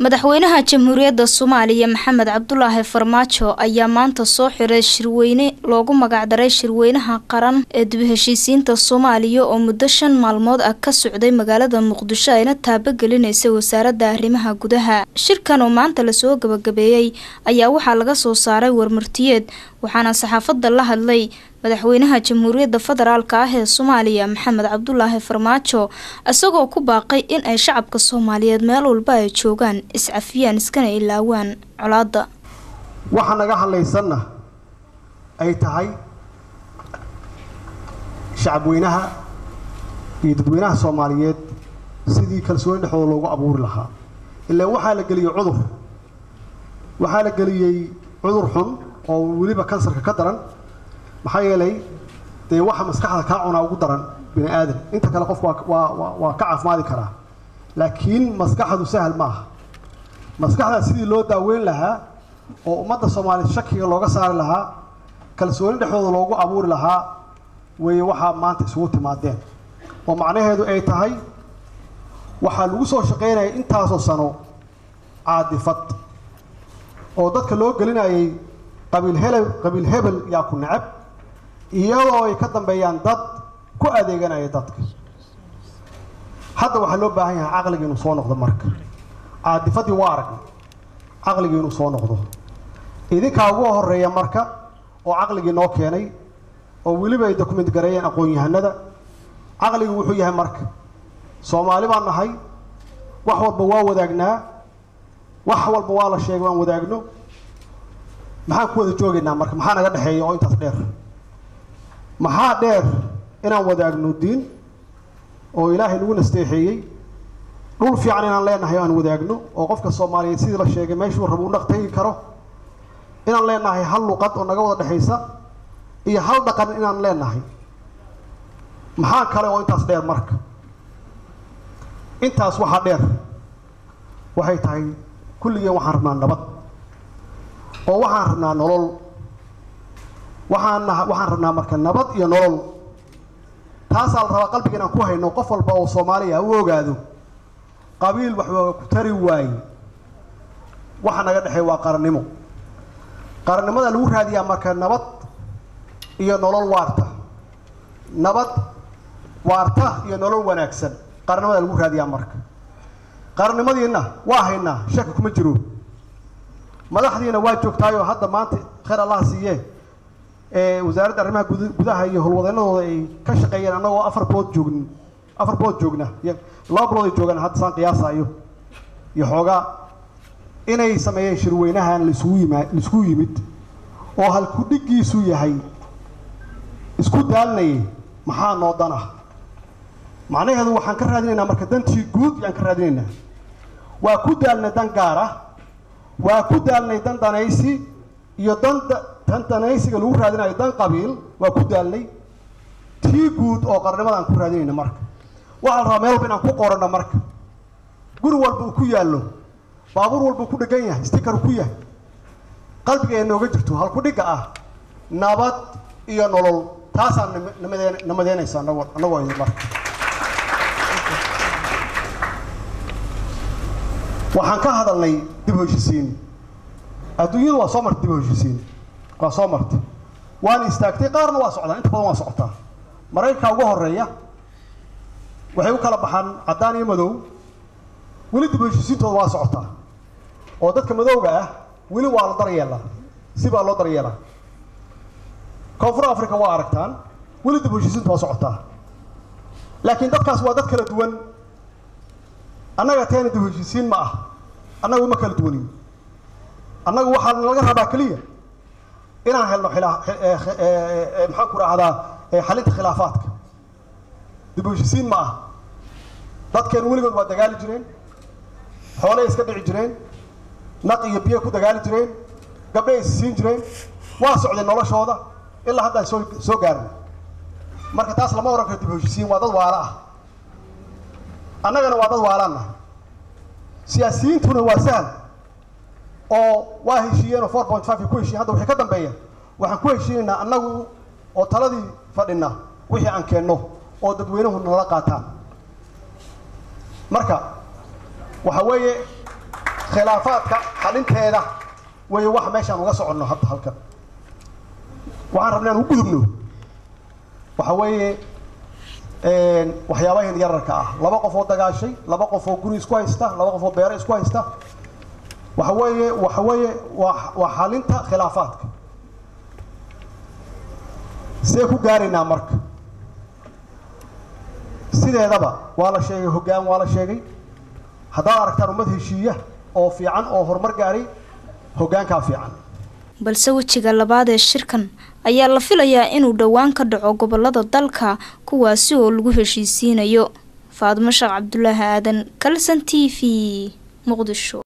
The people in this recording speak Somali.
madaxweynaha jamhuuriyadda soomaaliya maxamed cabdulaahi farmaajo ayaa maanta soo xiray shirweyne loogu magacdaray shirweynaha qaran ee dib heshiisiinta soomaaliya oo muddo shan maalmood ah ka socday magaalada muqdisho ayna taabagelinaysay wasaaradda arrimaha gudaha shirkan oo maanta lasoo gabagabeeyey ayaa waxaa laga soo saaray warmartiyeed waxaana saxaafadda la hadlay madaxweynaha jamhuuriyadda federaalk ah ee soomaaliya maxamed cabdulaahi farmaajo isagoo ku baaqay in ay shacabka soomaaliyeed meel walba ay joogaan iscafiyaan iskana ilaawaan colaadda waxa naga hadlaysanna ay tahay shacabweynaha iyo dadweynaha soomaaliyeed sidii kalsooni dhexdooda loogu abuuri lahaa ilaan waxaa la geliyey cudur waxaa la geliyey cudur xun oo weliba kansarka ka daran maxaa yeelay dee waxa maskaxda kaa cunaa ugu daran bini aadan inta kale qofku waa waa waa ka caafimaadi karaa laakiin maskaxdu sahal ma aha maskaxdaa sidii loo daaweyn lahaa oo ummadda soomaaliyeed shakiga looga saari lahaa kalsooni dhexdooda loogu abuuri lahaa weeye waxaa maanta isugu timaadeen oo macnaheedu ay tahay waxaa lagu soo shaqaynayay intaasoo sano caadifad oo dadka loo gelinayay qabiil hele qabiil hebel yaa ku necab iyadoo ay ka dambeeyaan dad ku adeeganaya dadka hadda waxaa loo baahan yahay caqliga inuu soo noqdo marka caadifadii waa aragnay caqligii inuu soo noqdo idinkaa ugu horeeya marka oo caqligii noo keenay oo weliba ay document gareeyeen aqoon-yahanada caqligu wuxuu yahay marka soomaali baan nahay wax walba waa wadaagnaa wax walba waa la sheegay waan wadaagno maxaan ku wada joogaynaa marka maxaa naga dhexeeya oo intaas dheer maxaa dheer inaan wadaagno diin oo ilaahay nagu nasteexeeyey dhul fiican inaan leenahay aan wadaagno oo qofka soomaaliyeed sidii la sheegay meeshuu rabo u dhaq tegi karo inaan leenahay hal luqad oo naga wada dhexaysa iyo hal dhaqan inaan leenahay maxaa kale oo intaas dheer marka intaas waxaa dheer waxay tahay kulligeen waxaan rabnaa nabad oo waxaan rabnaa nolol waxaan waxaan rabnaa marka nabad iyo nolol taasaa la rabaa qalbiga inaan ku hayno qof walba oo soomaaliya u ogaado qabiil waxbaa ku tari waaye waxa naga dhexeey waa qarannimo qarannimada lagu raadiyaa marka nabad iyo nolol waarta nabad waarta iyo nolol wanaagsan qarannimada lagu raadiyaa marka qarannimadiina waa haynaa shaki kuma jiro madaxdiina waa joogtaayoo hadda maanta khayr allaha siiyee ee wasaaradda arrimaha gudaha iyo howlwadeennadooda ay ka shaqeeyeen annagoo afar bilood joogn afar bilood joogna iyo laba bilood ay joogaan hadda saan qiyaasaayo iyo xoogaa inay sameeyeen shirweynahan laisugu yima laisugu yimid oo halkudhigiisu yahay isku daalnayay maxaa noo dan ah macnaheedu waxaan ka raadinaynaa marka dantii guud yaan ka raadinaynaa waa ku daalnay dan gaar ah waa ku daalnay dan danaysi iyo dan dan danaysiga lagu raadinayo dan qabiil waa ku daalnay tii guud oo qarnimada aan ku raadinayna marka waxaa la rabaa meel walba inaan ku qoranno marka guri walba uu ku yaallo baabuur walba uu ku dhegan yahay sticker uu ku yahay qalbiga ee nooga jirto halkudhigga ah nabad iyo nolol taasaan namadeen namadeynaysa anagoo annagoo idin marka waxaan ka hadalnay dib u heshisiin adduunyadu waa soo martay dib u heshisiin waa soo martay waan istaagtay qaarna waa socdaan inta badan waa socotaa maraykanka ugu horeeya waxay u kala baxaan caddaan iyo madow weli dib u heshisiintooda waa socotaa oo dadka madowga ah weli waa la daryeelaa si baa loo daryeelaa koonfur africa waa aragtaan weli dib u heshisiinta waa socotaa laakiin dadkaas waa dad kala duwan annaga teena dib u heshisiin ma ah annagu ma kala duwanin annagu waxaa laga rabaa keliya inaan helno xilaa maxaan ku rahdaa xalinta khilaafaadka dib u heshisiin ma ah dadkeenu weligood waa dagaali jireen xoolay iska dhici jireen naq iyo biyo ku dagaali jireen gabdhay is siin jireen waa socday noloshooda ilaa haddaan soo soo gaarnay marka taas lama ohan karo dib u heshisiin waa dad waala ah annagana waa dad waalaan nahay siyaasiyiintuna waa sahal oo waa heshiiyeen oo four point five ku heshiyen hadda waxay ka dambeeyeen waxaan ku heshiinaynaa annagu oo taladii fadhina wixii aan keenno oo dadweynuhu nala qaataan marka waxa weeye khilaafaadka xalinteeda way wax meeshaan uga soconno hadda halkan waxaan rabnaa u gudubno waxa weeye waxyaabahan yararka ah laba qof oo dagaashay laba qof oo guri isku haysta laba qof oo beero isku haysta waxa weeye waxa weeye waa waa xalinta khilaafaadka see ku gaaraynaa marka sideedaba waa la sheegay hoggaan waa la sheegay haddaad aragtaan ummad heshiiya oo fiican oo horumar gaaray hoggaankaa fiican balse wejiga labaad ee shirkan ayaa la filayaa inuu dhowaan ka dhaco gobolada dalka kuwaasi oo lagu heshiisiinayo faadimo sheekh cabdulaahi aadan kalson t v muqdisho